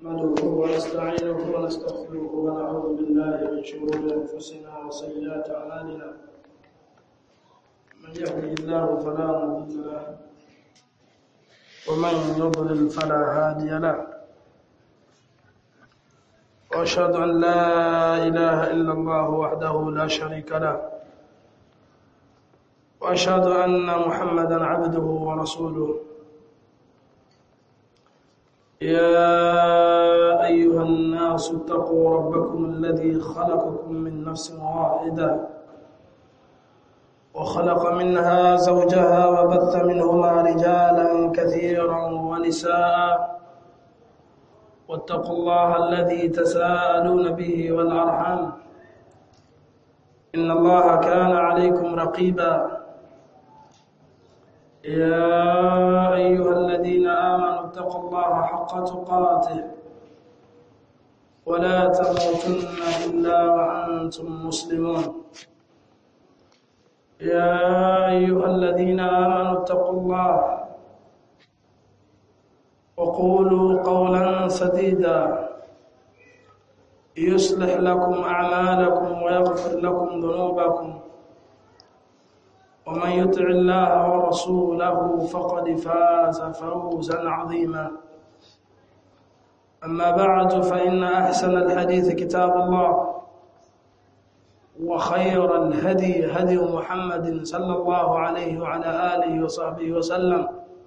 نحمده ونستعينه ونستغفره ونعوذ بالله من شرور انفسنا وسيئات اعمالنا من يهده الله فلا مضل له ومن يضلل فلا هادي له واشهد ان لا اله الا الله وحده لا شريك له واشهد ان محمدا عبده ورسوله يا ايها الناس اتقوا ربكم الذي خلقكم من نفس واحده وخلق منها زوجها وبث منهما رجالا كثيرا ونساء واتقوا الله الذي تساءلون به والارحام ان الله كان عليكم رقيبا يا ايها الذين امنوا اتقوا الله حق تقاته ولا تموتن الا وانتم مسلمون يا ايها الذين امنوا اتقوا الله وقولوا قولا سديدا يصلح لكم اعمالكم ويغفر لكم ذنوبكم ومن يطع الله ورسوله فقد فاز فوزا عظيما اما بعد فان احسن الحديث كتاب الله وخير الهدي هدي محمد صلى الله عليه وعلى اله وصحبه وسلم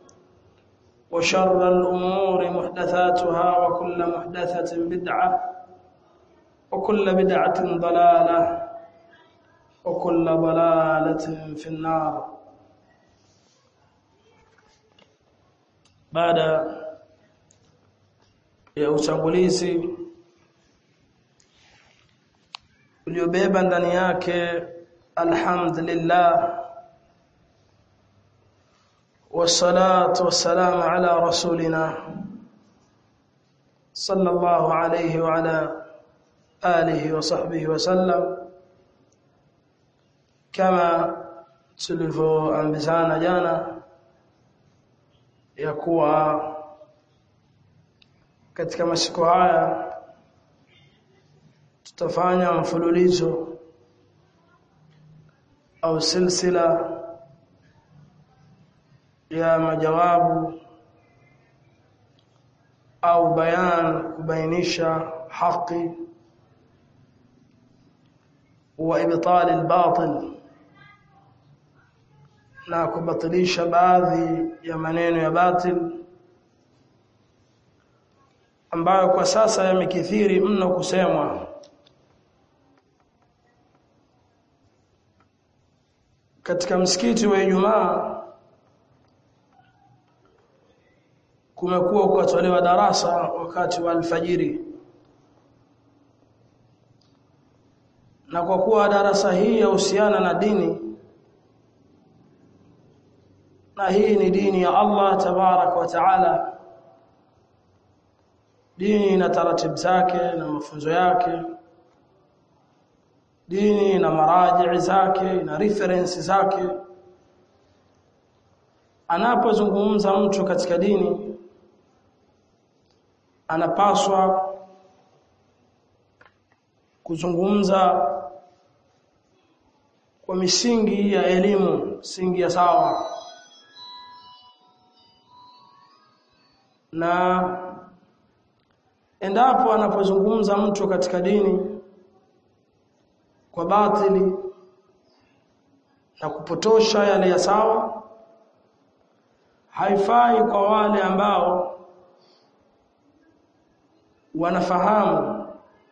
وشر الامور محدثاتها وكل محدثه بدعه وكل بدعه ضلاله وكل ضلالة في النار baada ya utangulizi uliobeba ndani yake alhamdulillah wassalatu wassalamu ala rasulina sallallahu alayhi wa ala alihi wa sahbihi wa sallam kama tulivyoambizana jana ya kuwa katika masiku haya tutafanya mfululizo au silsila ya majawabu au bayan kubainisha haki wa ibtal al-batil na kubatilisha baadhi ya maneno ya batil ambayo kwa sasa yamekithiri mno kusemwa katika msikiti wa Ijumaa kumekuwa kukatolewa darasa wakati wa alfajiri na kwa kuwa darasa hii yahusiana na dini na hii ni dini ya Allah tabarak wa taala dini na taratibu zake na mafunzo yake dini na maraji zake na reference zake anapozungumza mtu katika dini anapaswa kuzungumza kwa misingi ya elimu misingi ya sawa na endapo anapozungumza mtu katika dini kwa batili na kupotosha yale ya sawa haifai kwa wale ambao wanafahamu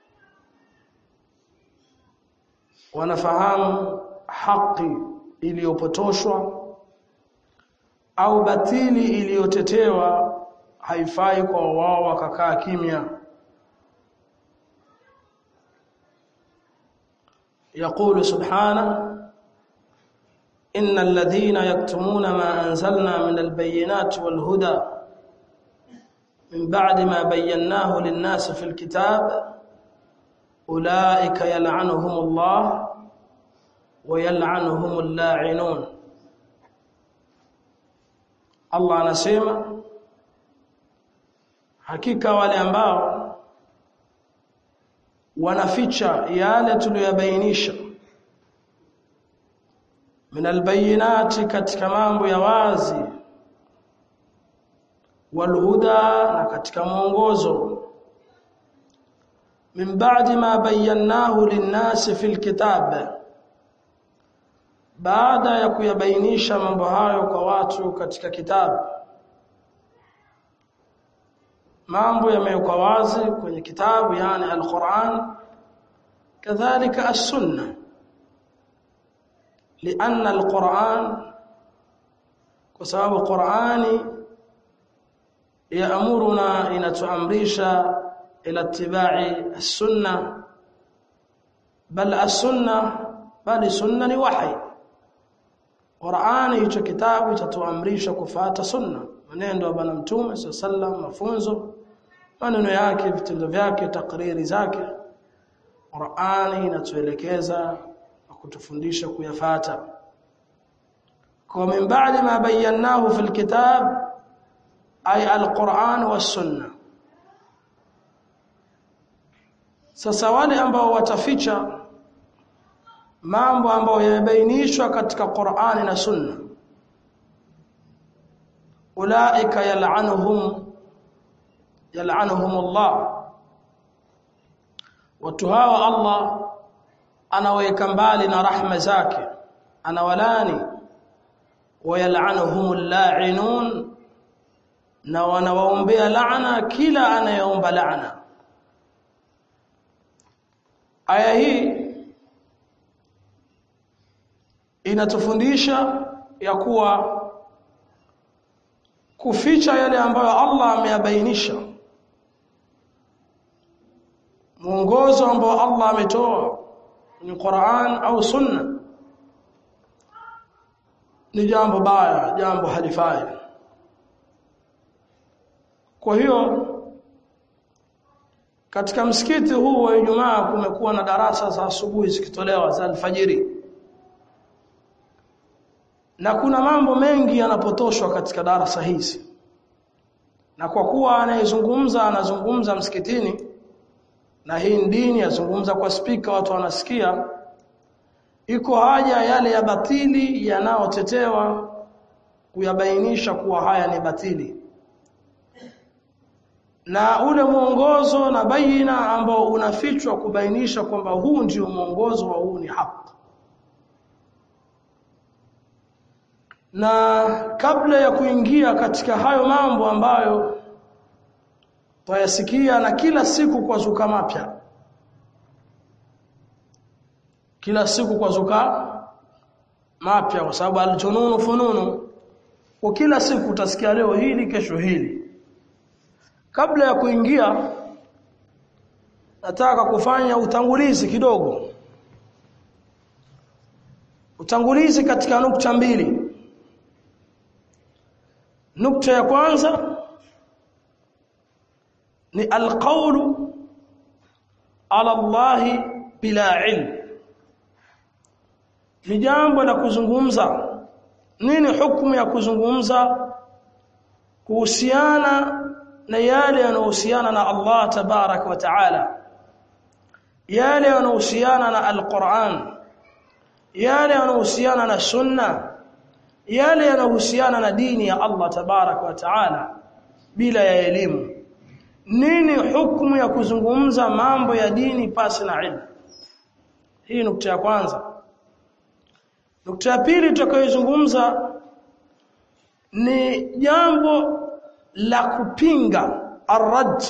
wanafahamu haki iliyopotoshwa au batili iliyotetewa haifai kwa wao wakakaa kimya يقول سبحانه إن الذين يكتمون ما أنزلنا من البينات والهدى من بعد ما بيناه للناس في الكتاب أولئك يلعنهم الله ويلعنهم اللاعنون الله anasema hakika wale ambao wanaficha yale tuliyobainisha min albayinati katika mambo ya wazi walhuda na katika mwongozo min ba'di ma bayyanahu linnasi fil kitab baada ya kuyabainisha mambo hayo kwa watu katika kitabu mambo yamewekwa wazi kwenye kitabu yani al-Qur'an kadhalika as-sunnah لأن القرآن وسبب القرآن يأمرنا إن تأمريش إلى اتباع السنة بل السنة بل سنة وحي Qur'ani hicho kitabu chatuamrisha kufuata sunna maneno ya bwana mtume sallam mafunzo maneno yake vitendo vyake takriri zake Qur'ani inatuelekeza na kutufundisha kuyafata kwa min ba'di ma bayyanahu fil kitab ay al-Qur'an was-sunnah sasa wale ambao wataficha mambo ambayo yamebainishwa katika Qur'ani na Sunna ulaika yal'anuhum yal'anuhum Allah watu hawa Allah anaweka mbali na rahma zake anawalani wayal'anuhum al-la'inun na wanawaombea laana kila anayeomba laana aya hii inatufundisha ya kuwa kuficha yale ambayo Allah ameyabainisha mwongozo ambao Allah ametoa kwenye Qur'an au Sunna ni jambo baya jambo halifai kwa hiyo katika msikiti huu wa Ijumaa kumekuwa na darasa za asubuhi zikitolewa za alfajiri na kuna mambo mengi yanapotoshwa katika darasa hizi na kwa kuwa anayezungumza anazungumza msikitini na hii dini azungumza kwa spika watu wanasikia iko haja yale ya batili yanayotetewa kuyabainisha kuwa haya ni batili na ule mwongozo na baina ambao unafichwa kubainisha kwamba huu ndio mwongozo wa huu ni haki na kabla ya kuingia katika hayo mambo ambayo twayasikia na kila siku kwa zuka mapya kila siku kwa zuka mapya kwa sababu aljununu fununu kwa kila siku utasikia leo hili kesho hili kabla ya kuingia nataka kufanya utangulizi kidogo utangulizi katika nukta mbili nukta ya kwanza ni alqawlu ala Allah bila ilm ni jambo la kuzungumza nini hukumu ya kuzungumza kuhusiana na yale yanayohusiana na Allah tabarak wa taala yale yanayohusiana na alquran yale yanayohusiana na sunna yale yanayohusiana na dini ya Allah tabarak wa taala bila ya elimu nini hukumu ya kuzungumza mambo ya dini pasi na ilmu hii nukta ya kwanza nukta ya pili tutakayozungumza ni jambo la kupinga arrad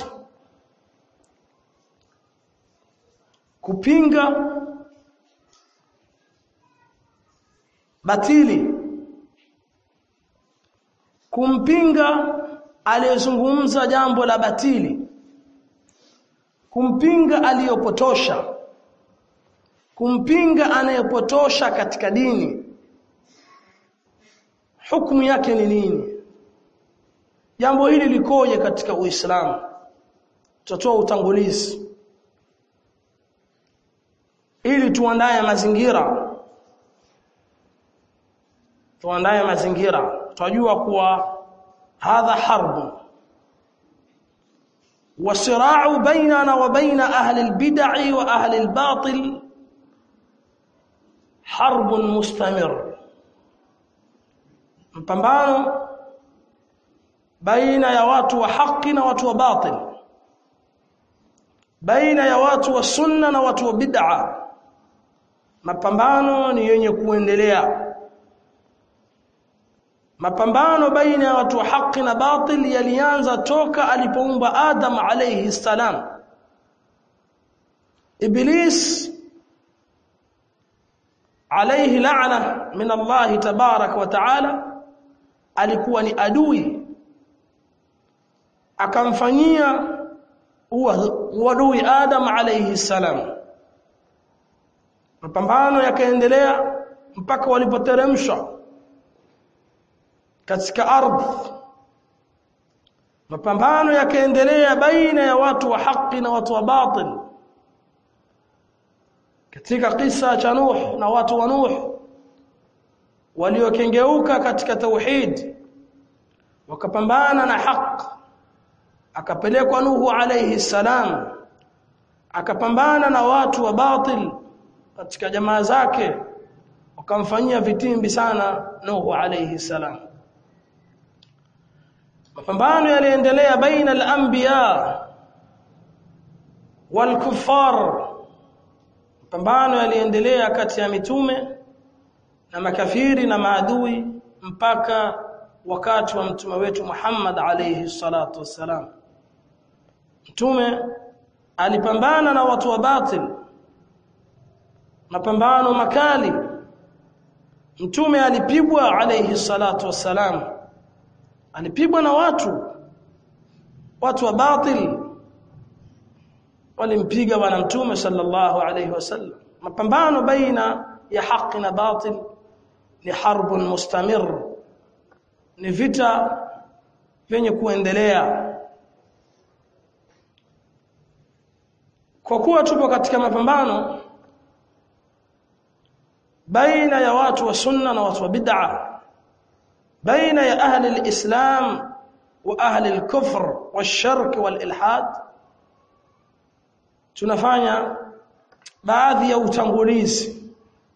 kupinga batili kumpinga aliyezungumza jambo la batili kumpinga aliyopotosha kumpinga anayepotosha katika dini hukumu yake ni nini jambo hili likoje katika uislamu tutatoa utangulizi ili tuandae mazingira tuandae mazingira tunajua kuwa hadha harbu والصراع بيننا وبين أهل البدع وأهل الباطل حرب مستمر mpambano baina ya watu wa haki na watu wa batil baina ya watu wa sunna na watu wa bid'a mapambano ni yenye kuendelea mapambano baina ya watu wa haki na batil yalianza toka alipoumbwa Adam alayhi salam Iblis alayhi la'na min Allah tabarak wa ta'ala alikuwa ni adui akamfanyia uadui Adam alayhi salam mapambano yakaendelea mpaka walipoteremshwa katika ardhi mapambano yakaendelea baina ya watu wa haki na watu wa batil katika kisa cha Nuh na watu wa Nuh waliokengeuka katika tauhid wakapambana na haki akapelekwa Nuhu alayhi salam akapambana na watu wa batil katika jamaa zake wakamfanyia vitimbi sana Nuhu alayhi salam mapambano yaliendelea baina al-anbiya wal-kuffar mapambano yaliendelea kati ya mitume na makafiri na maadui mpaka wakati wa mtume wetu Muhammad alayhi salatu wassalam mtume alipambana na watu wa batil mapambano makali mtume alipigwa alayhi salatu wassalam alipigwa na watu watu wa batil walimpiga bwana mtume sallallahu alayhi wasallam mapambano baina ya haki na batil ni harbun mustamir ni vita vyenye kuendelea kwa kuwa tupo katika mapambano baina ya watu wa sunna na watu wa bid'a baina ya ahli alislam wa ahli alkufr washirk walilhad tunafanya baadhi ya utangulizi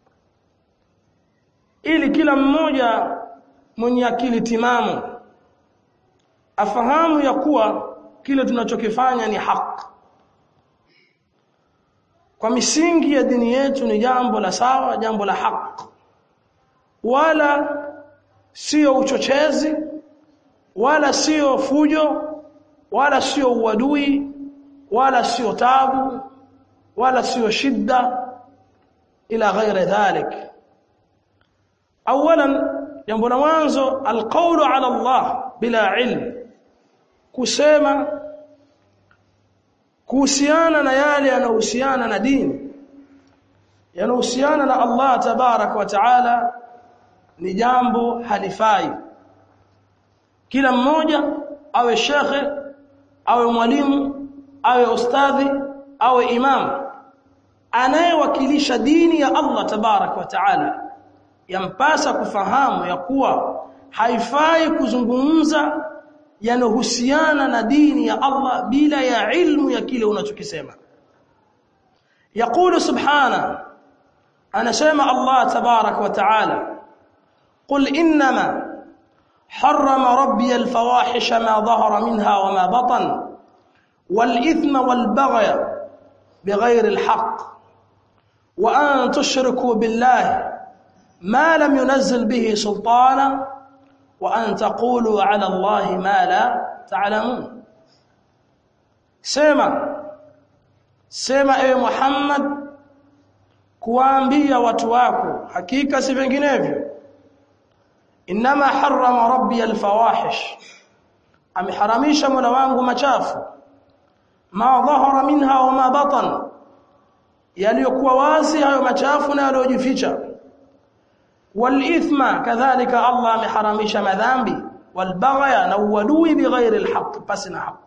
ili kila mmoja mwenye akili timamu afahamu ya kuwa kile tunachokifanya ni haki kwa misingi ya dini yetu ni jambo la sawa jambo la haki wala sio uchochezi wala sio fujo wala sio uadui wala sio tabu wala sio shida ila ghairi dhalik awalan jambo la mwanzo alqawlu ala Allah bila ilm kusema kuhusiana na yale yanayohusiana na dini yanayohusiana na Allah tabarak wa taala ni jambo halifai kila mmoja awe shekhe awe mwalimu awe ustadhi awe imam anayewakilisha dini ya Allah tabarak wa taala yampasa kufahamu ya kuwa haifai kuzungumza yanohusiana na dini ya Allah bila ya ilmu ya kile unachokisema يقول سبحانه أنا سمع الله تبارك وتعالى قل إنما حرم ربي الفواحش ما ظهر منها وما بطن والإثم والبغي بغير الحق وأن تشركوا بالله ما لم ينزل به سلطانا وأن تقولوا على الله ما لا تعلمون سيما سيما اي محمد kuwaambia watu wako hakika si vinginevyo inma harrama rabbi alfawahish ameharamisha mola wangu machafu ma dhahara minha wa ma batan yaliyokuwa wazi hayo machafu na yaliyojificha walithma kadhalika Allah ameharamisha madhambi walbaghya na uadui bighairi alhaq pasina haq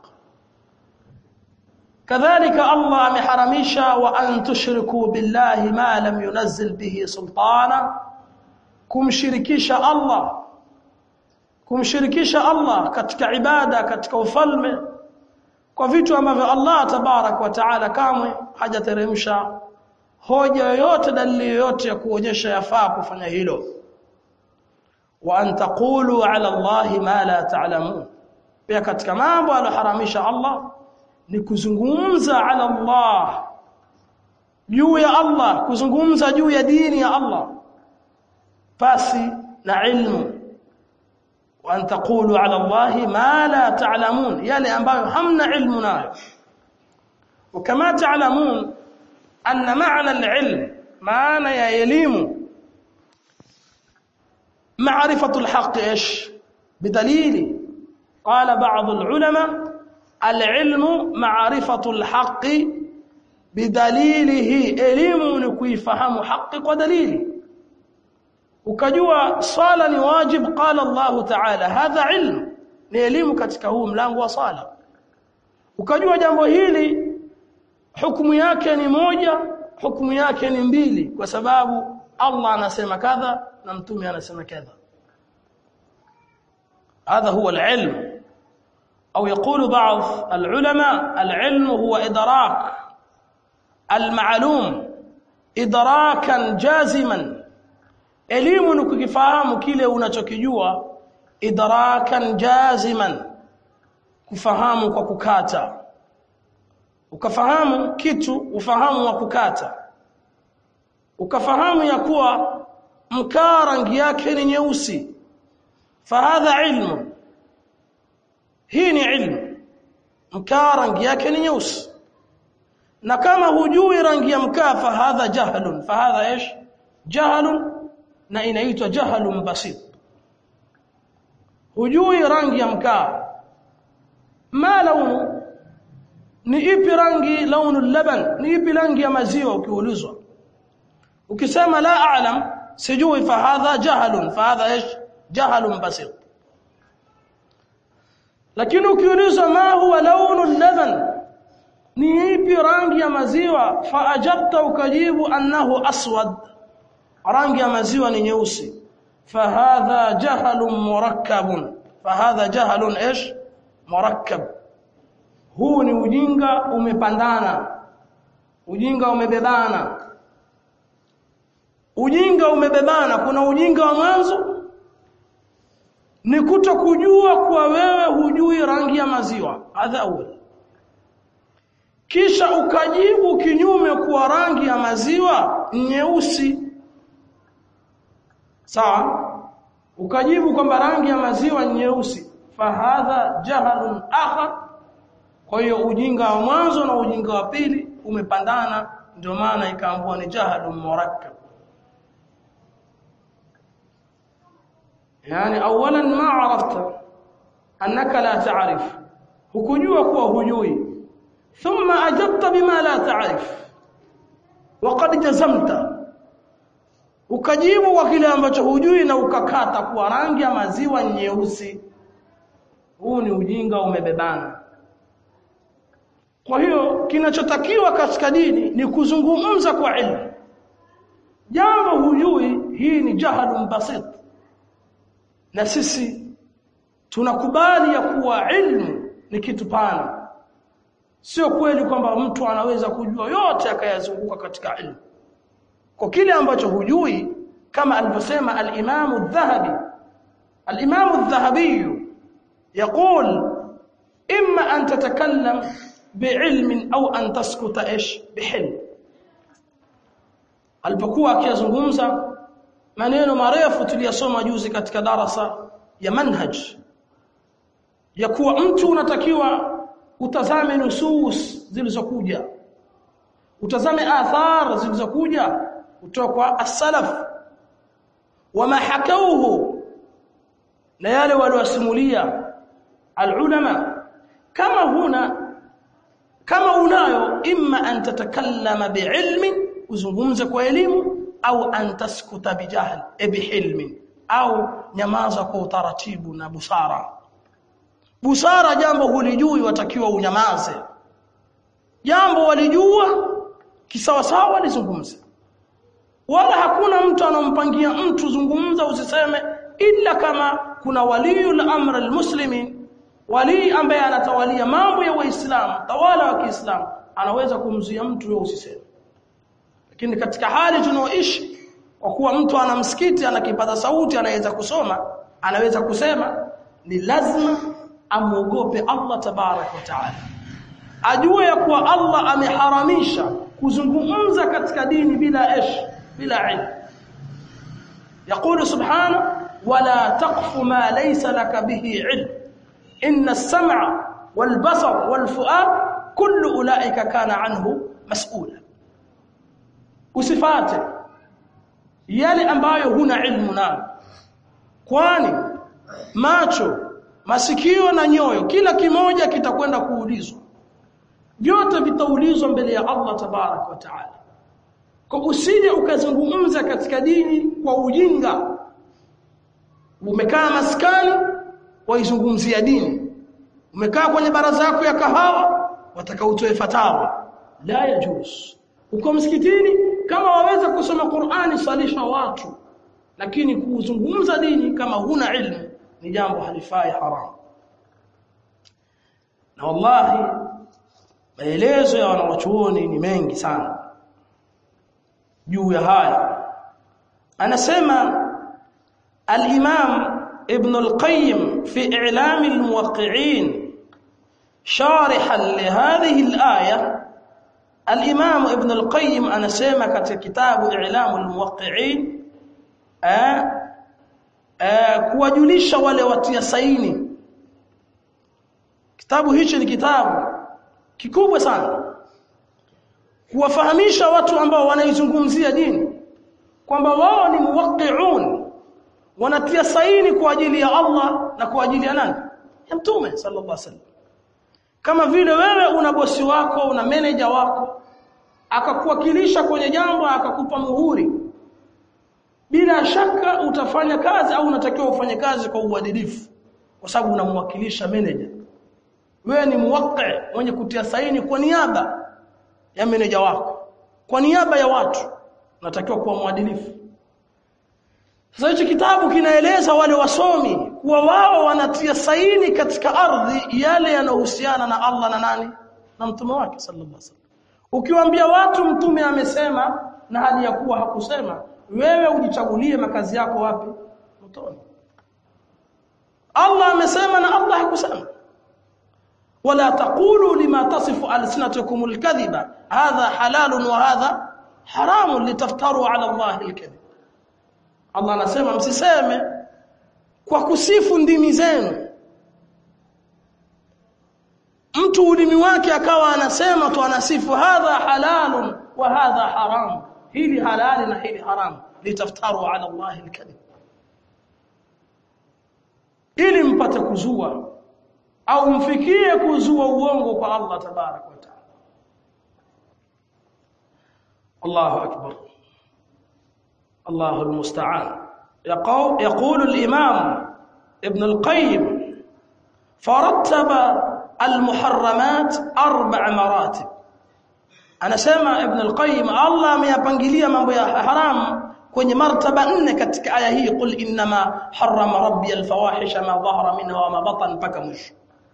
kadhalika Allah ameharamisha wa an tushriku billahi ma lam yunzil bihi sultana kumshirikisha Allah kumshirikisha Allah katika ibada katika ufalme kwa vitu ambavyo Allah tabarak wa taala kamwe hajateremsha hoja yoyote dalili yoyote ya kuonyesha yafaa kufanya hilo wa an taqulu ala Allahi ma la ta'lamun pia katika mambo aliyoharamisha Allah ni kuzungumza ala Allah juu ya Allah kuzungumza juu ya dini ya Allah pasi na ilmu wa an taqulu ala Allahi ma la ta'lamun yale ambayo hamna ilmu nayo وكما تعلمون أن معنى العلم معنى يا elimu معرفة الحق ايش بدليل قال بعض العلماء العلم معرفة الحق بدليله elimu ni kuifahamu haki kwa dalili ukajua swala ni wajib qala Allah ta'ala hadha ilm ni elimu katika huu mlango wa swala ukajua jambo hili hukumu yake ni moja hukumu yake ni mbili kwa sababu Allah anasema kadha na mtume anasema kadha هذا هو العلم أو يقول بعض العلماء العلم هو إدراك المعلوم إدراكا جازما elimu ni kukifahamu kile unachokijua idrakan jaziman kufahamu kwa kukata ukafahamu kitu ufahamu wa kukata ukafahamu ya kuwa mkaa rangi yake ni nyeusi fahadha ilmu hii ni ilmu mkaa rangi yake ni nyeusi na kama hujui rangi ya mkaa fahadha jahlun fahadha ish jahlun na inaitwa jahlun basit hujui rangi ya mkaa ma launu ni ipi rangi launu laban ni ipi rangi ya maziwa ukiulizwa ukisema la a'lam sijui fahadha jahlun fahadha ish jahlun basit lakini ukiulizwa ma huwa launu laban ni ipi rangi ya maziwa faajabta ukajibu annahu aswad rangi ya maziwa ni nyeusi fahadha jahlun murakkabun fahadha jahlun ish murakkab huu ni ujinga umepandana ujinga umebebana ujinga umebebana kuna ujinga wa mwanzo ni kuto kujua kuwa wewe hujui rangi ya maziwa hadha awwal kisha ukajibu kinyume kuwa rangi ya maziwa nyeusi sawa ukajibu kwamba rangi ya maziwa nyeusi fahadha jahalun akhar kwa hiyo ujinga wa mwanzo na ujinga wa pili umepandana ndio maana ikaambua ni jahalun murakkab yani awalan ma arafta annaka la ta'rif hukujua kuwa hujui thumma ajabta bima la ta'rif waqad jazamta ukajibu kwa kile ambacho hujui na ukakata kwa rangi ya maziwa nyeusi huu ni ujinga umebebana kwa hiyo kinachotakiwa katika dini ni kuzungumza kwa ilmu jambo hujui hii ni jahalun basit na sisi tunakubali ya kuwa ilmu ni kitu pana sio kweli kwamba mtu anaweza kujua yote akayazunguka katika ilmu kwa kile ambacho hujui kama alivyosema al-Imam al-Dhahabi al-Imam al-Dhahabi يقول إما أن تتكلم بعلم أو أن تسكت إيش بحلم alipokuwa akizungumza maneno marefu tuliyasoma juzi katika darasa ya manhaj ya kuwa mtu unatakiwa utazame nusus zilizokuja utazame athar zilizokuja kutoka kwa as-salaf wama hakauhu na yale waliosimulia al-ulama kama huna kama unayo imma an tatakallama biilmin uzungumze kwa elimu au an taskuta bijahl e bihilmin au nyamaza kwa utaratibu na busara busara jambo hulijui watakiwa unyamaze jambo walijua kisawasawa lizungumze wala hakuna mtu anompangia mtu zungumza usiseme illa kama kuna waliyul amr almuslimin wali ambaye anatawalia mambo ya waislamu tawala wa Kiislamu anaweza kumzuia mtu wewe usiseme lakini katika hali tunaoishi kwa kuwa mtu ana msikiti ana kipaza sauti anaweza kusoma anaweza kusema ni lazima amuogope Allah tabarak wa taala ajue ya kuwa Allah ameharamisha kuzungumza katika dini bila ish bila ilmu يقول سبحانه ولا تقف ما ليس لك به علم إن السمع والبصر والفؤاد كل أولئك كان عنه مسؤولا usifate yale ambayo huna ilmu nayo kwani macho masikio na nyoyo kila kimoja kitakwenda kuulizwa vyote vitaulizwa mbele ya Allah tabarak wa taala kwa usije ukazungumza katika dini kwa ujinga umekaa maskani waizungumzia dini umekaa kwenye baraza yako ya kahawa wataka utoe fatawa la yajuz uko msikitini kama waweza kusoma Qur'ani salisha watu lakini kuzungumza dini kama huna ilmu ni jambo halifai haramu na wallahi maelezo ya wanawachuoni ni mengi sana juu ya haya anasema al-Imam Ibn al-Qayyim fi i'lam al-muwaqqi'in sharihan li hadhihi al-aya al-Imam Ibn al-Qayyim anasema katika kitabu i'lam al-muwaqqi'in kuwajulisha wale watia saini kitabu hichi ni kitabu kikubwa sana kuwafahamisha watu ambao wanaizungumzia dini kwamba wao ni muwaqqi'un wanatia saini kwa ajili ya Allah na kwa ajili ya nani ya mtume sallallahu alaihi wasallam kama vile wewe una bosi wako una manager wako akakuwakilisha kwenye jambo akakupa muhuri bila shaka utafanya kazi au unatakiwa ufanye kazi kwa uadilifu kwa sababu unamwakilisha manager wewe ni muwaqqi mwenye kutia saini kwa niaba ya meneja wako kwa niaba ya watu unatakiwa kuwa mwadilifu sasa hichi kitabu kinaeleza wale wasomi kuwa wao wanatia saini katika ardhi yale yanayohusiana na Allah na nani na mtume wake sallallahu alaihi wasallam ukiwaambia watu mtume amesema na hali ya kuwa hakusema wewe ujichagulie makazi yako wapi mtoni Allah amesema na Allah hakusema ولا تقولوا لما تصف ألسنتكم الكذب هذا حلال وهذا حرام لتفتروا على الله الكذب Allah anasema msiseme kwa kusifu ndimi zenu mtu ulimi wake akawa anasema tu anasifu hadha halalun wa hadha haram hili halali na hili haram litaftaru ala Allah alkadhib ili mpate kuzua au mfikie kuzua uongo kwa Allah tabarak wa taala Allahu akbar الله المستعان يقول الإمام ابن القيم فرتب المحرمات أربع مراتب أنا سمع ابن القيم الله ameyapangilia mambo ya haram kwenye martaba nne katika aya hii qul inma harrama rabbi alfawahisha ma dhahara minha wa ma batan mpaka mwisho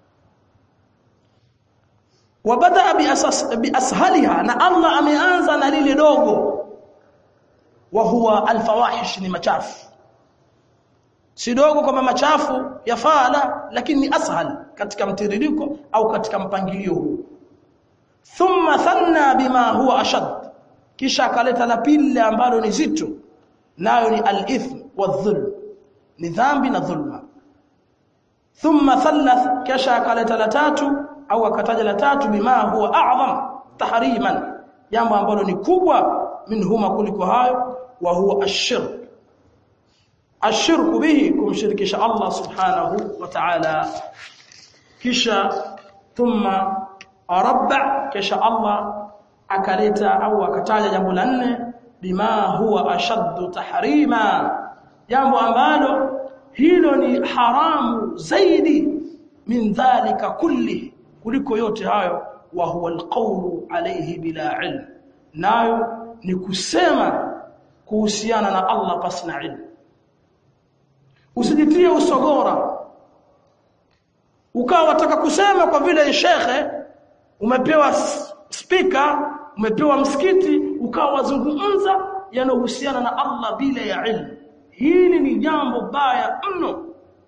wabada biashaliha na Allah ameanza na lile dogo wa huwa alfawahish ni machafu si dogo kwamba machafu yafaa la lakini ni ashal katika mtiririko au katika mpangilio huu thumma thanna bima huwa ashad kisha akaleta la pili ambalo ni zito nayo ni al-ithm wadh-dhulm ni dhambi na dhulma thumma thallath kisha akaleta la tatu au akataja la tatu bima huwa a'zam tahriman jambo ambalo ni kubwa minhuma kuliko hayo wa huwa ashirk ashirku bihi kumshirikisha Allah subhanahu wa ta'ala kisha thumma arba kisha Allah akaleta au akataja jambo la nne bima huwa ashaddu tahrima jambo ambalo hilo ni haramu zaidi min dhalika kulli kuliko yote hayo wa huwa alqawlu alayhi bila ilm nayo ni kusema kuhusiana na Allah pasina ilmu usijitie usogora ukawa wataka kusema kwa vile shekhe umepewa spika umepewa msikiti ukawa wazungumza yanayohusiana na Allah bila ya ilmu hili ni jambo baya mno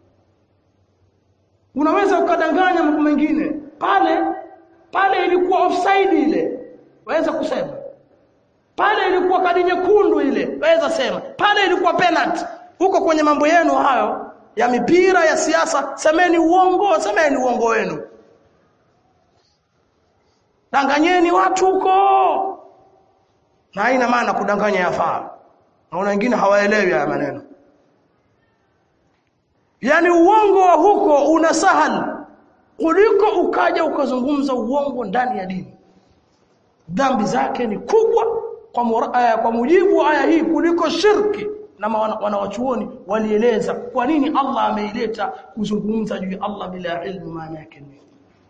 unaweza ukadanganya mambo mengine pale pale ilikuwa offside ile waweza kusema pale ilikuwa kadi nyekundu ile waweza sema pale ilikuwa penalty huko kwenye mambo yenu hayo ya mipira ya siasa semeni uongo semeni uongo wenu danganyeni watu huko na haina maana kudanganya yafaa na wengine hawaelewi haya maneno yani uongo wa huko una sahal kuliko ukaja ukazungumza uongo ndani ya dini dhambi zake ni kubwa kwa, mura, uh, kwa mujibu wa aya hii kuliko shirki na wanawachuoni walieleza kwa nini Allah ameileta kuzungumza juu ya Allah bila ilmu maana yake nini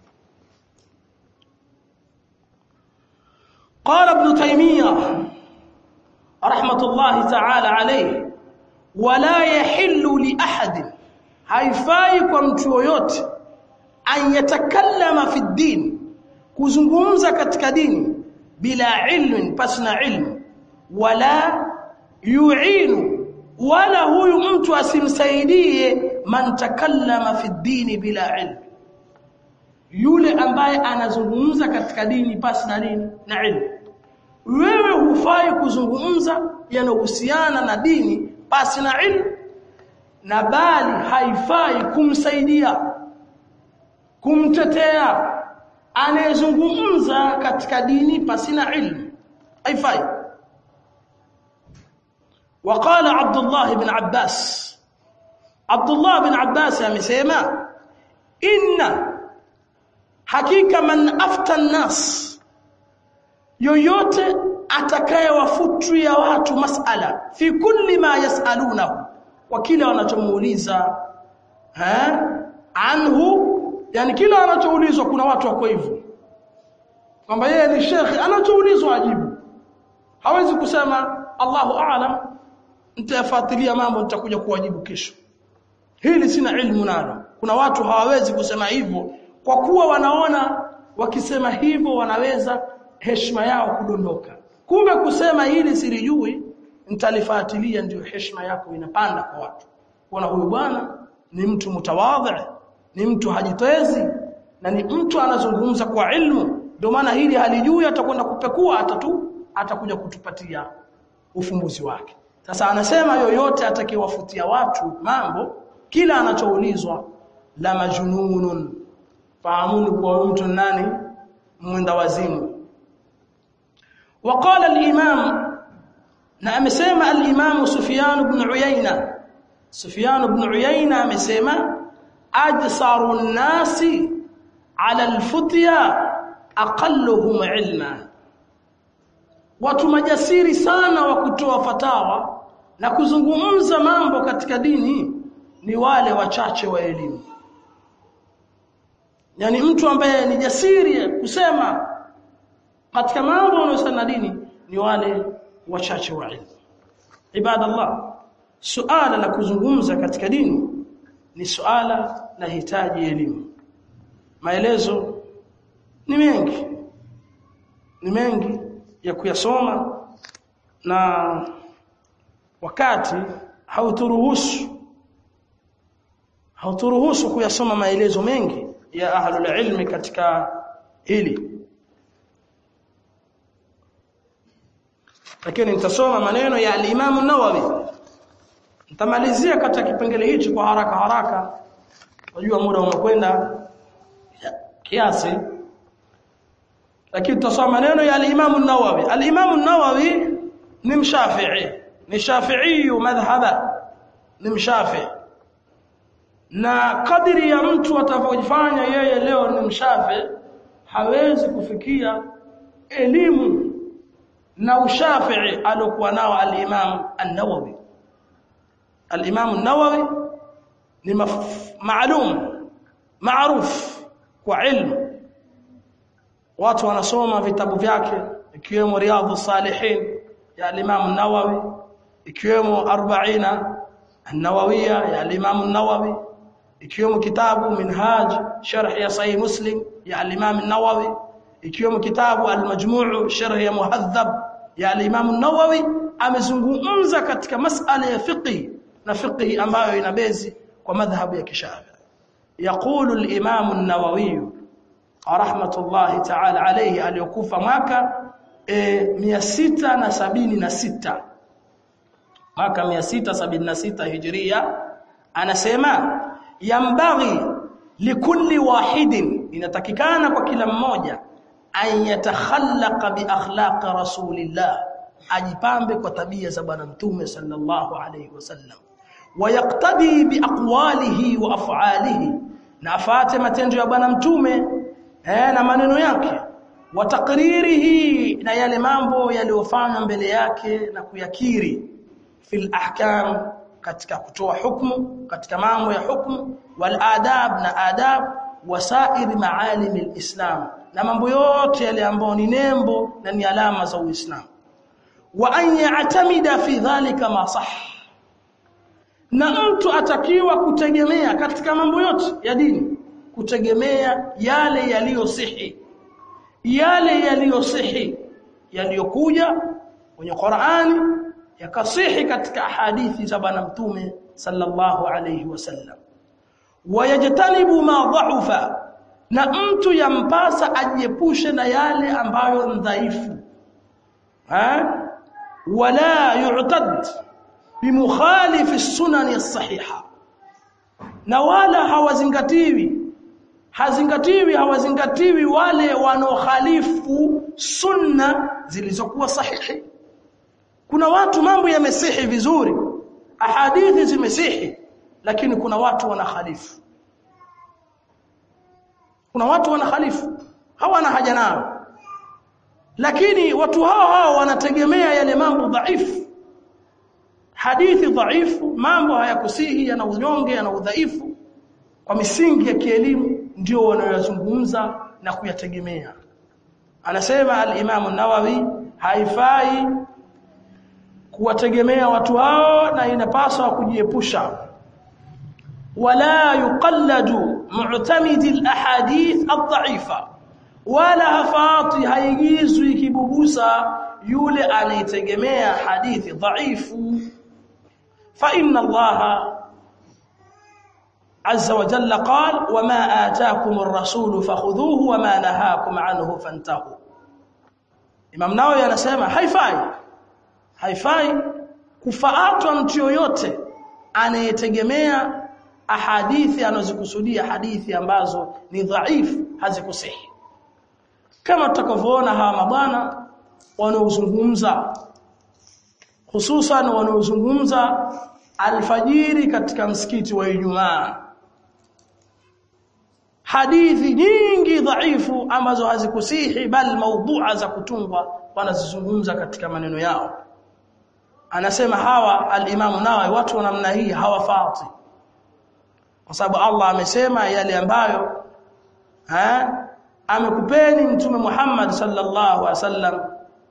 قال ابن تيمية رحمة الله تعالى عليه ولا يحل لأحد haifai kwa mtu yoyote an yatakallama fi din kuzungumza katika dini bila ilmin pasna ilmu wala yu'inu wala huyu mtu asimsaidie man takallama fi dini bila ilmu yule ambaye anazungumza katika dini pasi na nini na ilmu wewe hufai kuzungumza yanayohusiana na dini pasi na ilmu na bali haifai kumsaidia kumtetea anayezungumza katika dini pasi na ilmu haifai وقال عبد الله بن عباس عبد الله بن عباس amesema inna hakika man afta nas yoyote atakayewafutulia watu masala fi kulli ma yasalunahu kwa kile wanachomuuliza eh anhu yani kila anachoulizwa kuna watu wako hivyo kwamba yeye ni shekhi anachoulizwa ajibu hawezi kusema Allahu a'lam nitafuatilia mambo nitakuja kuwajibu kesho hili sina ilmu nalo kuna watu hawawezi kusema hivyo kwa kuwa wanaona wakisema hivyo wanaweza heshima yao kudondoka kumbe kusema hili silijui nitalifuatilia ndio heshima yako inapanda kwa watu kuona huyu bwana ni mtu mutawadhi ni mtu hajitezi na ni mtu anazungumza kwa ilmu ndio maana hili halijui atakwenda kupekua atatu atakuja kutupatia ufumbuzi wake sasa anasema yoyote atakayewafutia watu mambo kila anachoulizwa la majnunun fahamuni kwa mtu nani mwenda wazimu وقال الإمام na amesema al-Imam Sufyan ibn Uyayna Sufyan ibn Uyayna amesema ajsaru an-nasi ala al-futya aqalluhum ilma watu majasiri sana wa kutoa fatawa na kuzungumza mambo katika dini ni wale wachache wa elimu yani mtu ambaye ni jasiri kusema katika mambo yanayohusiana na dini ni wale wachache wa ilmu ibadallah suala la kuzungumza katika dini ni suala la hitaji elimu maelezo ni mengi ni mengi ya kuyasoma na wakati hauturuhusu hauturuhusu kuyasoma maelezo mengi ya ahlul ilmi katika hili lakini nitasoma maneno ya al-Imam an-Nawawi nitamalizia katika kipengele hichi kwa haraka haraka unajua muda umekwenda kiasi lakini tutasoma maneno ya al-Imam an-Nawawi al-Imam an-Nawawi ni mshafi'i ni shafi'i madhhaba ni mshafi'i na kadiri ya mtu atakavyojifanya yeye leo ni mshafi hawezi kufikia elimu na ushafii alokuwa nao al-Imam an-Nawawi al-Imam an-Nawawi ni maalum maaruf kwa ilmu watu wanasoma vitabu vyake ikiwemo Riyadhus Salihin ya al-Imam an-Nawawi ikiwemo 40 an-Nawawiyya ya al-Imam an-Nawawi ikiwemo kitabu Minhaj sharh ya Sahih Muslim ya al-Imam an-Nawawi ikiwemo kitabu al-Majmu' sharh ya Muhadhab ya al-Imam an-Nawawi amezungumza katika masala ya fiqh na fiqh ambayo ina bezi kwa madhhabu ya Kishafi يقول الإمام النووي رحمة الله تعالى عليه aliyokufa mwaka e, 676 mwaka 676 hijria anasema yambaghi likulli wahidin inatakikana kwa kila mmoja an yatakhallaqa bi akhlaq rasulillah ajipambe kwa tabia za bwana mtume sallallahu alayhi wasallam wayaqtadi bi aqwalihi wa af'alihi na afate matendo ya bwana mtume eh, na maneno yake wa takririhi na yale mambo yaliyofanywa mbele yake na kuyakiri fil ahkam katika kutoa hukumu katika mambo ya hukumu wal adab na adab wasairi maalim alislam na mambo yote yale ambayo ni nembo na ni alama za uislamu wa an ya'tamida fi dhalika ma sah na mtu atakiwa kutegemea katika mambo yote ya dini kutegemea yale yaliyosihi yale yaliyosihi yaliyokuja kwenye Qur'ani yakasihi katika hadithi za bwana mtume sallallahu alayhi wasallam wayajtanibu ma dha'ufa na mtu yampasa ajiepushe na yale ambayo ni dhaifu ha wala yu'tad bimukhalif as-sunan as-sahiha na wala hawazingatiwi hazingatiwi hawazingatiwi wale wanaokhalifu sunna zilizokuwa sahihi kuna watu mambo yamesihi vizuri ahadithi zimesihi lakini kuna watu wanakhalifu kuna watu wanakhalifu hawana haja nao lakini watu hao hao wanategemea yale mambo dhaifu hadithi dhaifu mambo hayakusihi yana unyonge yana udhaifu kwa misingi ya kielimu ndio wanayozungumza na kuyategemea anasema al-Imam an-Nawawi haifai kuwategemea watu hao na inapaswa kujiepusha wala yuqalladu mu'tamidi al-ahadith ad-dha'ifa wala hafati haigizwi kibubusa yule anayetegemea hadithi dhaifu fa inna allaha عز وجل قال وما آتاكم الرسول فخذوه وما نهاكم عنه فانتهوا Imam Nawawi anasema haifai haifai kufaatwa mtu yoyote anayetegemea ahadithi anazikusudia hadithi ambazo ni dhaifu hazikusihi kama tutakavyoona hawa mabwana wanaozungumza hususan wanaozungumza alfajiri katika msikiti wa Ijumaa hadithi nyingi dhaifu ambazo hazikusihi bali maudhu'a za kutungwa wanazizungumza katika maneno yao anasema hawa al-Imam Nawawi watu wa namna hii hawafati kwa sababu Allah amesema yale ambayo ha amekupeni mtume Muhammad sallallahu alaihi wasallam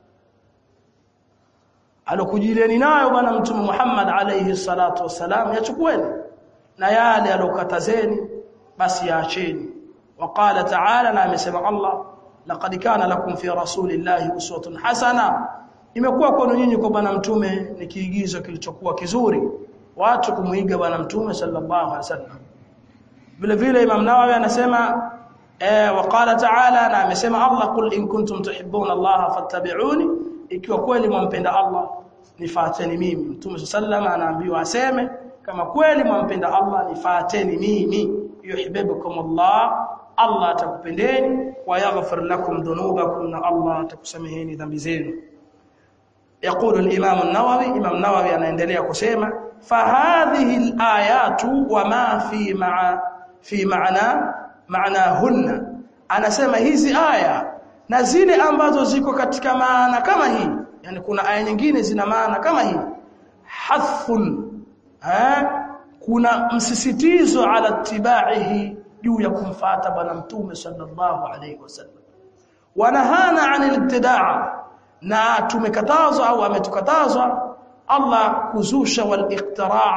alokujilieni nayo bwana mtume Muhammad alayhi salatu wasalam yachukueni na yale alokatazeni basi yaacheni waqala ta'ala na amesema Allah laqad kana lakum fi rasulillahi uswatun hasana imekuwa kwenu nyinyi kwa bwana mtume ni kiigizo kilichokuwa kizuri watu kumuiga bwana mtume sallallahu alaihi wasallam vile vile Imam Nawawi anasema eh waqala ta'ala na amesema Allah qul in kuntum tuhibbuna Allah fattabi'uni ikiwa kweli mwampenda Allah nifuateni mimi Mtume sallallahu anaambiwa aseme kama kweli mwampenda Allah nifuateni mimi yuhibbukum Allah Allah atakupendeni wa yaghfir lakum dhunubakum na Allah atakusameheni dhambi zenu يقول الإمام النووي إمام النووي anaendelea kusema فهذه الآيات وما في مع في معنى معناهن anasema hizi aya na zile ambazo ziko katika maana kama hii yani kuna aya nyingine zina maana kama hii hathun eh kuna msisitizo ala tibaihi juu ya kumfuata bwana mtume sallallahu alayhi wasallam wanahana anil ibtidaa na tumekatazwa au ametukatazwa Allah kuzusha wal iqtiraa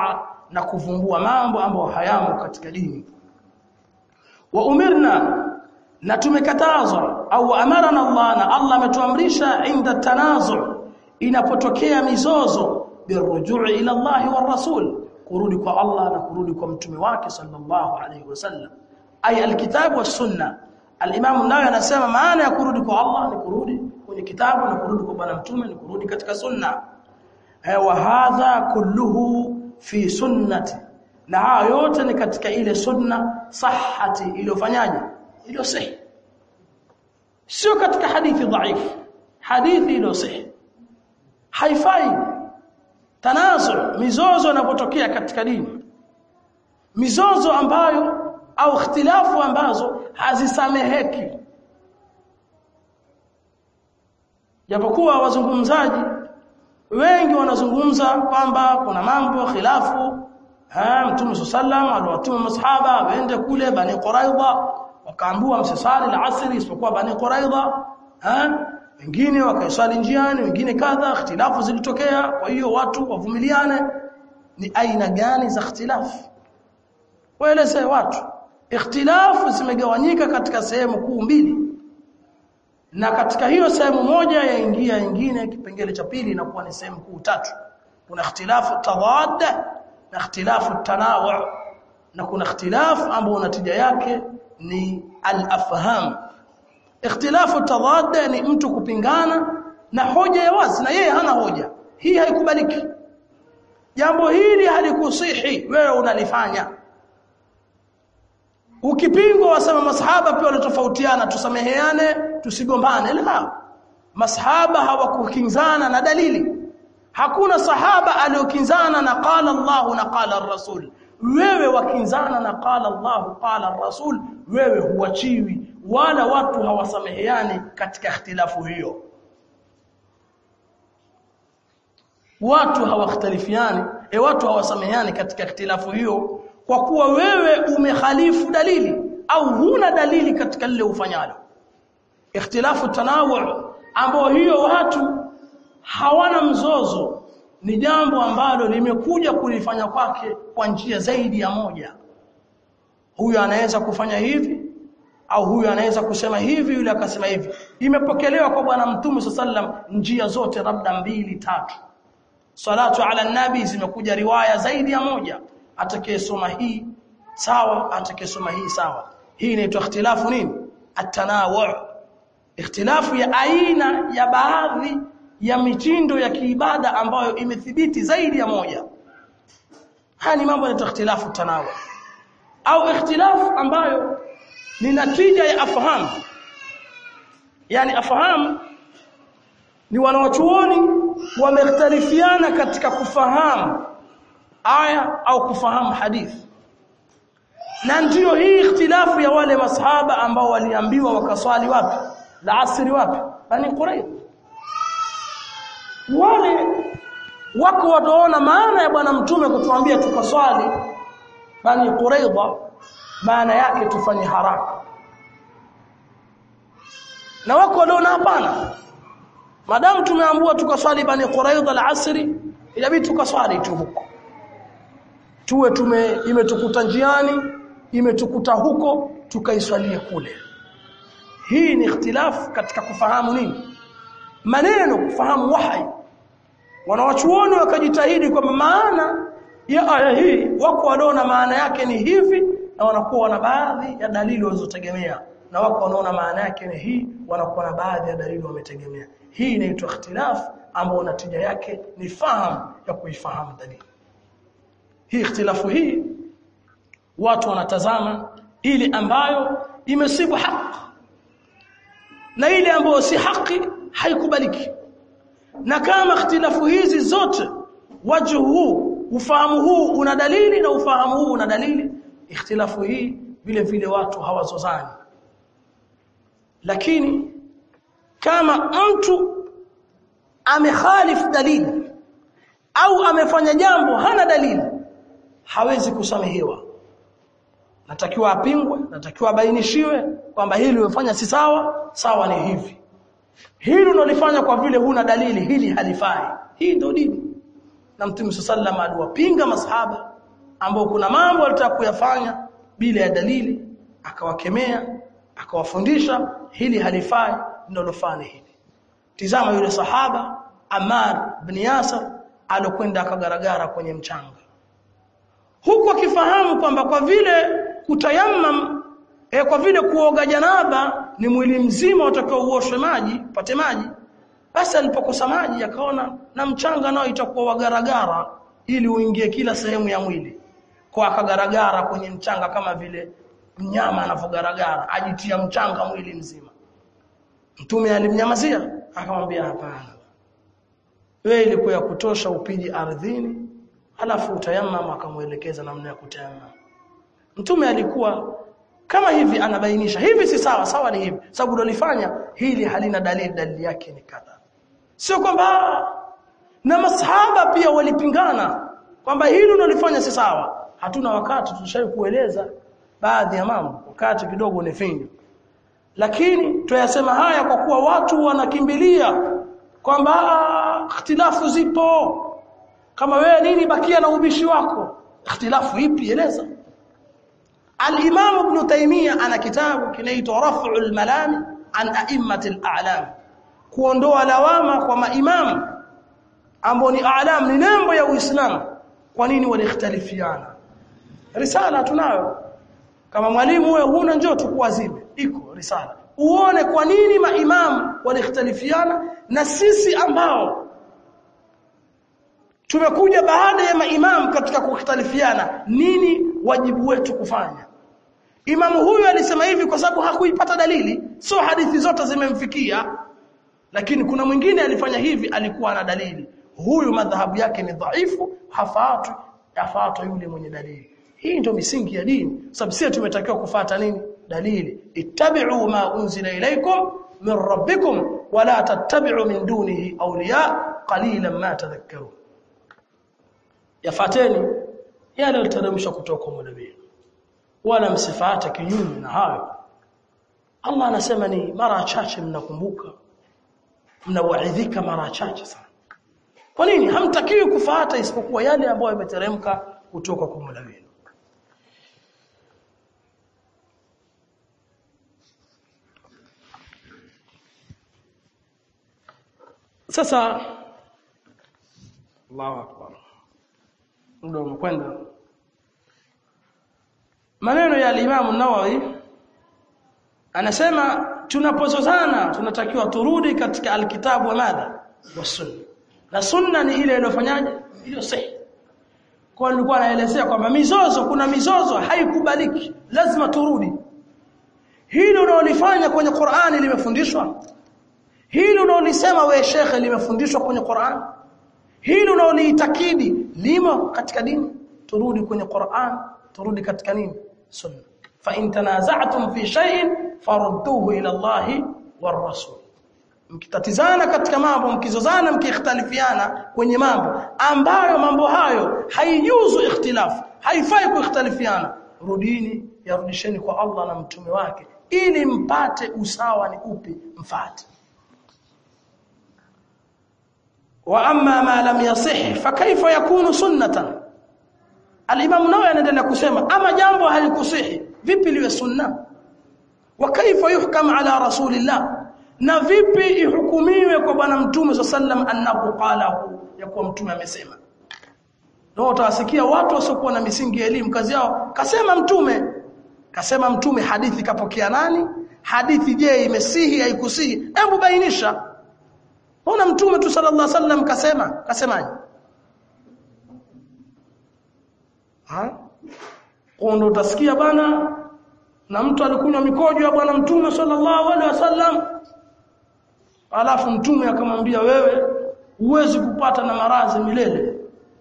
na kuvumbua mambo ambayo hayamo katika dini wa umirna na tumekatazwa au amarana Allah na Allah ametuamrisha inda tanazu inapotokea mizozo birujui ila Allah wa rasul kurudi kwa Allah na kurudi kwa mtume wake sallallahu alayhi wasallam ay alkitabu was sunna al-imam nayo anasema maana ya kurudi kwa Allah ni kurudi kwenye kitabu na kurudi kwa bwana mtume ni kurudi katika sunna wa hadha kulluhu fi sunnati na haya yote ni katika ile sunna sahhati iliyofanyaje iliyo sahihi sio katika hadithi dhaifu hadithi iliyo sahihi haifai tanazu mizozo inapotokea katika dini mizozo ambayo au ikhtilafu ambazo hazisameheki japokuwa wazungumzaji wengi wanazungumza kwamba kuna mambo khilafu ha mtume sallam aliwatuma masahaba waende kule bani quraidha wakaambua msisali al-asr isipokuwa bani quraidha ha wengine wakaisali njiani wengine kadha ikhtilafu zilitokea kwa hiyo watu wavumiliane ni aina gani za ikhtilafu waeleze watu ikhtilafu zimegawanyika katika sehemu kuu mbili na katika hiyo sehemu moja yaingia nyingine kipengele cha pili inakuwa ni sehemu kuu tatu kuna ikhtilafu tadad na ikhtilafu tanawu na kuna ikhtilafu ambao natija yake ni al-afham ikhtilafu tadad ni mtu kupingana na hoja ya wazi na yeye hana hoja hii haikubaliki jambo hili halikusihi wewe unalifanya ukipingwa wasema masahaba pia walitofautiana tusameheane tusigombane la masahaba hawakukinzana na dalili hakuna sahaba aliyokinzana na qala Allah na qala rasul wewe wakinzana na qala Allah qala rasul wewe huachiwi wala watu hawasameheani katika ikhtilafu hiyo watu hawakhtalifiani e watu hawasameheani katika ikhtilafu hiyo kwa kuwa wewe umekhalifu dalili au huna dalili katika lile ufanyalo ikhtilafu tanawu ambao hiyo watu hawana mzozo ni jambo ambalo limekuja kulifanya kwake kwa njia zaidi ya moja huyu anaweza kufanya hivi au huyu anaweza kusema hivi yule akasema hivi imepokelewa kwa bwana mtume sallam njia zote labda mbili tatu salatu ala nabi zimekuja riwaya zaidi ya moja atakayesoma hii sawa atakayesoma hii sawa hii inaitwa ikhtilafu nini atanawu ikhtilafu ya aina ya baadhi ya mitindo ya kiibada ambayo imethibiti zaidi ya moja haya ni mambo ya ikhtilafu tanawu au ikhtilafu ambayo ni natija ya afahamu yani afahamu ni wanawachuoni wamekhtalifiana katika kufahamu aya au kufahamu hadithi na ndiyo hii ikhtilafu ya wale masahaba ambao waliambiwa wakaswali wapi la asri wapi bani quraid wale wako wataona maana ya bwana mtume kutuambia tukaswali bani quraidha maana yake tufanye haraka na wako waliona hapana madamu tumeambiwa tukaswali bani quraidha la asri inabidi tukaswali tu huko tuwe tume imetukuta njiani imetukuta huko tukaiswalie kule hii ni ikhtilafu katika kufahamu nini maneno kufahamu wahyi wanawachuoni wakajitahidi kwamba maana ya aya hii wako wanaona maana yake ni hivi na wanakuwa na baadhi ya dalili walizotegemea na wako wanaona maana yake ni hii wanakuwa na baadhi ya dalili wametegemea hii inaitwa ikhtilafu ambayo natija yake ni fahamu ya kuifahamu dalili hii ikhtilafu hii watu wanatazama ile ambayo imesibu haki na ile ambayo si haki haikubaliki na kama ikhtilafu hizi zote wajhu huu ufahamu huu una dalili na ufahamu huu una dalili ikhtilafu hii vile vile watu hawazozani lakini kama mtu amekhalif dalili au amefanya jambo hana dalili hawezi kusamehewa natakiwa apingwe natakiwa abainishiwe kwamba hili umefanya si sawa sawa ni hivi hili unalifanya kwa vile huna dalili hili halifai hii ndio dini na mtume sallam aliwapinga masahaba ambao kuna mambo alitaka kuyafanya bila ya dalili akawakemea akawafundisha hili halifai ndio lofanya hili tizama yule sahaba Ammar bin Yasir alokwenda akagaragara kwenye mchanga huku akifahamu kwamba kwa vile kutayammam e, kwa vile kuoga janaba ni mwili mzima utakao uoshwe maji pate maji basi alipokosa maji akaona na mchanga nao itakuwa wagaragara ili uingie kila sehemu ya mwili kwa akagaragara kwenye mchanga kama vile mnyama anavyogaragara ajitia mchanga mwili mzima mtume alimnyamazia akamwambia hapana wewe ilikuwa ya kutosha upiji ardhini alafu utayamama akamuelekeza namna ya kutayamama mtume alikuwa kama hivi anabainisha hivi si sawa sawa ni hivi sababu dolifanya hili halina dalili dalili yake ni kadha sio kwamba na masahaba pia walipingana kwamba hili unalifanya si sawa hatuna wakati tulishawahi kueleza baadhi ya mambo wakati kidogo ni finyu lakini tuyasema haya kwa kuwa watu wanakimbilia kwamba ikhtilafu zipo kama wewe nini bakia na ubishi wako ikhtilafu ipi eleza al-Imam Ibn Taymiyyah ana kitabu kinaitwa Raf'ul Malami an a'immatil a'lam kuondoa lawama kwa maimamu ambao ni a'lam ni nembo ya Uislamu kwa nini walikhtalifiana risala tunayo kama mwalimu wewe huna njoo tukuazime iko risala uone kwa nini maimamu walikhtalifiana na sisi ambao tumekuja baada ya maimamu katika kukhtalifiana nini wajibu wetu kufanya imamu huyu alisema hivi kwa sababu hakuipata dalili sio hadithi zote zimemfikia lakini kuna mwingine alifanya hivi alikuwa na dalili huyu madhahabu yake ni dhaifu hafaatu afaatu yule mwenye dalili hii ndio misingi ya dini sababu sisi tumetakiwa kufata nini dalili ittabi'u ma unzila ilaykum min rabbikum wala tattabi'u min dunihi awliya qalilan ma tadhakkarun yafateni yale yaliteremshwa kutoka kwa nabii wala msifate kinyume na hayo Allah anasema ni mara chache mnakumbuka mnawaidhika mara chache sana kwa nini hamtakiwi kufuata isipokuwa yale ambayo yameteremka kutoka kwa Mola wenu sasa Allahu akbar ndio umekwenda maneno ya Imam Nawawi anasema tunapozozana tunatakiwa turudi katika alkitabu wa madha wa sunna na sunna ni ile iliyofanyaje iliyo sahihi kwa nilikuwa naelezea kwamba mizozo kuna mizozo haikubaliki lazima turudi hili unaolifanya kwenye Qur'ani limefundishwa hili unaolisema wewe shekhe limefundishwa kwenye Qur'an hili unaoliitakidi limo katika dini turudi kwenye Qur'an turudi katika nini sunna fa in tanaza'tum fi shay'in farudduhu ila Allah war rasul mkitatizana katika mambo mkizozana mkikhtalifiana kwenye mambo ambayo mambo hayo haijuzu ikhtilafu haifai kuikhtalifiana rudini yarudisheni kwa Allah na mtume wake ili mpate usawa ni upi mfate wa amma ma lam yasih fa kaifa yakunu sunnatan al-imam nawawi anaendelea kusema ama jambo halikusihi vipi liwe sunna wa kaifa yuhkam ala rasulillah na vipi ihukumiwe kwa bwana mtume sallam annahu qalahu ya kuwa mtume amesema ndio utawasikia watu wasiokuwa na misingi ya elimu kazi yao kasema mtume kasema mtume hadithi kapokea nani hadithi je imesihi haikusihi hebu bainisha Mbona mtume tu sallallahu alaihi wasallam kasema kasemaje ha Kondo utasikia bana na mtu alikunywa mikojo ya bwana mtume sallallahu alaihi wasallam alafu mtume akamwambia wewe huwezi kupata na maradhi milele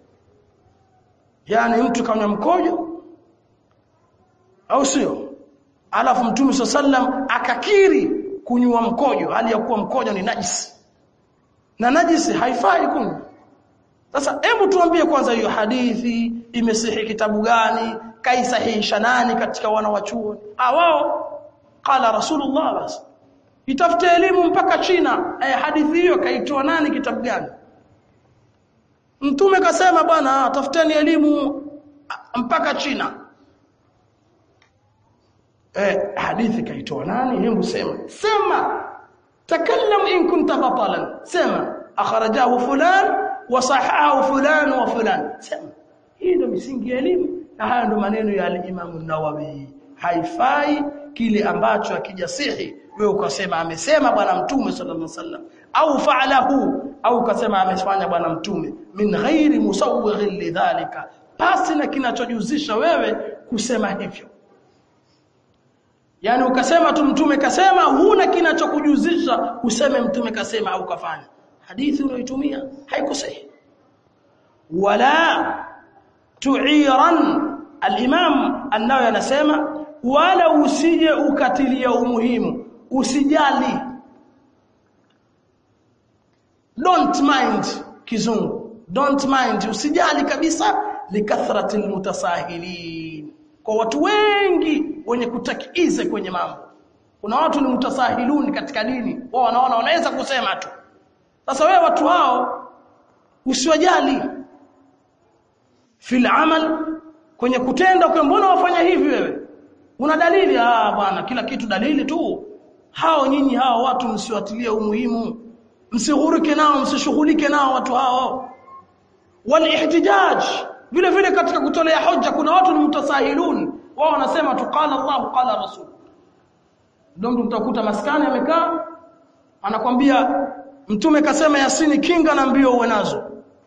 yani mtu kanywa mkojo au sio alafu mtume sallam akakiri kunywa mkojo hali ya kuwa mkojo ni najisi na najisi haifai kunywa sasa hebu tuambie kwanza hiyo hadithi imesihi kitabu gani kaisahihisha nani katika wana wa chuo ah wao qala rasulullah basi itafute elimu mpaka China eh, hadithi hiyo kaitoa nani kitabu gani mtume kasema bwana tafuteni elimu mpaka China eh hadithi kaitoa nani hebu sema sema takallam in kunta batalan sema akhrajahu fulan wa sahahahu fulan wa fulan sema hii ndio misingi ya elimu na haya ndio maneno ya al-Imam an-Nawawi haifai kile ambacho akijasihi wewe ukasema amesema bwana mtume sallallahu alaihi wasallam au fa'alahu au ukasema amefanya bwana mtume min ghairi musawwighin lidhalika pasi na kinachojuzisha wewe kusema hivyo yani ukasema tu mtume kasema huna kinachokujuzisha useme mtume kasema au kafanya hadithi unayoitumia haikusahihi wala tu'iran al-imam an-nawawi anasema wala usije ukatilia umuhimu usijali don't mind kizungu don't mind usijali kabisa likathrati almutasahilin kwa watu wengi wenye kutakize kwenye mambo kuna watu ni mutasahiluni katika dini wao wanaona wanaweza kusema tu sasa wewe watu hao usiwajali fil amal kwenye kutenda kwa mbona wafanya hivi wewe una dalili ah bwana kila kitu dalili tu hao nyinyi hao watu msiwatilie umuhimu msihurike nao msishughulike nao watu hao walihtijaj vile vile katika kutolea hoja kuna watu ni mutasahilun wao wanasema tu qala Allah qala rasul ndio mtu mtakuta maskani amekaa anakwambia mtume kasema yasini kinga na mbio uwe nazo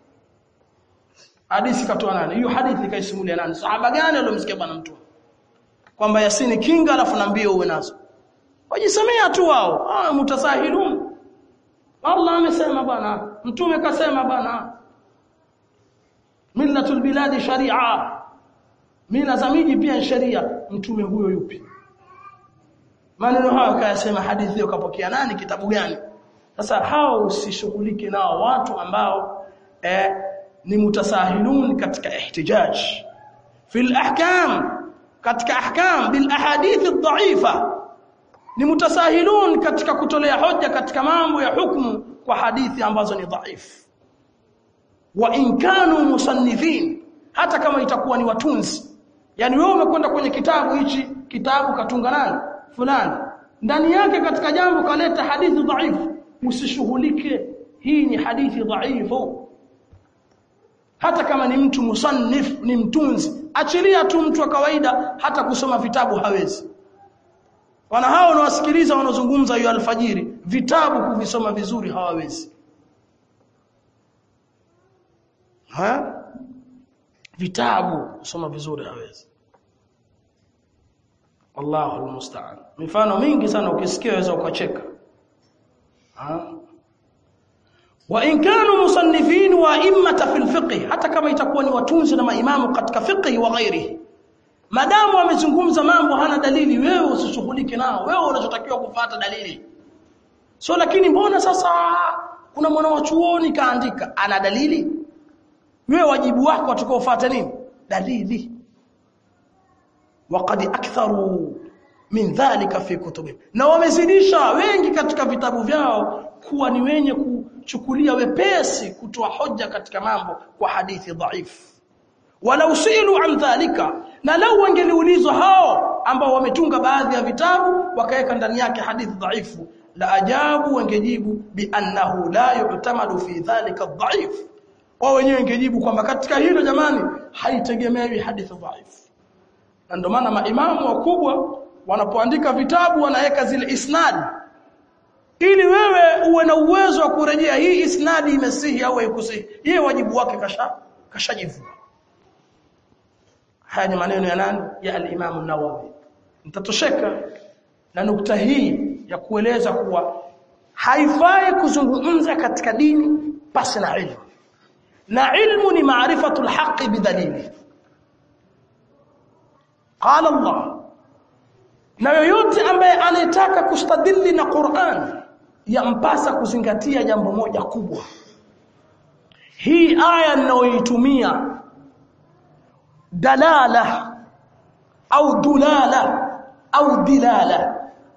hadithi katoa nani hiyo hadithi kaisimulia nani sahaba gani aliyomsikia bwana mtume kwamba yasini kinga alafu na mbio uwe nazo wajisemea tu wao ah mutasahilun Allah amesema bwana mtume kasema bwana millatul biladi sharia mila za miji pia sharia mtume huyo yupi maneno hayo kayasema hadithi hiyo kapokea nani kitabu gani sasa hao usishughulike nao watu ambao eh, ni mutasahilun katika ihtijaj fil ahkam katika ahkam bil ahadith adh-dha'ifa ni mutasahilun katika kutolea hoja katika mambo ya hukumu kwa hadithi ambazo ni dhaifu wa in kanu musannifin hata kama itakuwa ni watunzi yani wewe umekwenda kwenye kitabu hichi kitabu katunga nani fulani ndani yake katika jambo kaleta hadithi dhaifu usishughulike hii ni hadithi dhaifu hata kama ni mtu musannif ni mtunzi achilia tu mtu wa kawaida hata kusoma vitabu hawezi wana hao wanawasikiliza wanazungumza hiyo alfajiri vitabu kuvisoma vizuri hawawezi ha vitabu kusoma vizuri hawezi Allahu almusta'an mifano mingi sana ukisikia waweza ukacheka ha wa in kanu musannifin wa immata fil fiqh hata kama itakuwa ni watunzi na maimamu katika fiqh wa ghairihi madamu amezungumza mambo hana dalili wewe usishughulike nao wewe unachotakiwa kufuata dalili so lakini mbona sasa kuna mwana wa chuoni kaandika ana dalili wewe wajibu wako utakaofuata nini dalili waqad aktharu min dhalika fi kutubihim na wamezidisha wengi katika vitabu vyao kuwa ni wenye kuchukulia wepesi kutoa hoja katika mambo kwa hadithi dhaifu wala usilu an dhalika na lau wangeliulizwa hao ambao wametunga baadhi ya vitabu wakaweka ndani yake hadithi dhaifu la ajabu wangejibu bi annahu la yu'tamadu fi dhalika dhaif wao wenyewe wangejibu kwamba katika hilo jamani haitegemewi hadithi dhaifu na ndio maana maimamu wakubwa wanapoandika vitabu wanaweka zile isnad ili wewe uwe na uwezo wa kurejea hii isnadi imesihi au haikusihi yeye wajibu wake kasha kashajivua haya ni maneno ya nani ya al-Imam an-Nawawi mtatosheka na nukta hii ya kueleza kuwa haifai kuzungumza katika dini pasi na ilmu na ilmu ni maarifatul haqi bidalili qala Allah na yoyote ambaye anayetaka kustadili na Qur'an yampasa kuzingatia jambo moja kubwa hii aya ninayoitumia dalala au dulala au dilala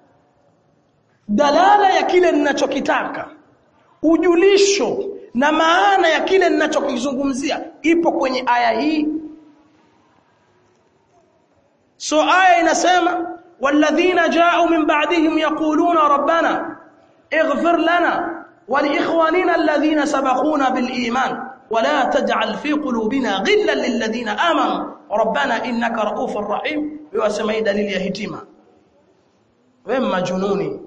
dalala ya kile ninachokitaka ujulisho na maana ya kile ninachokizungumzia ipo kwenye aya hii so aya inasema walladhina ja'u min ba'dihim yaquluna rabbana ighfir lana wa liikhwanina alladhina sabaquna bil iman ولا تجعل في قلوبنا غلا للذين امنوا ربنا انك رؤوف رحيم ويسمى دليل ya hitima wewe majununi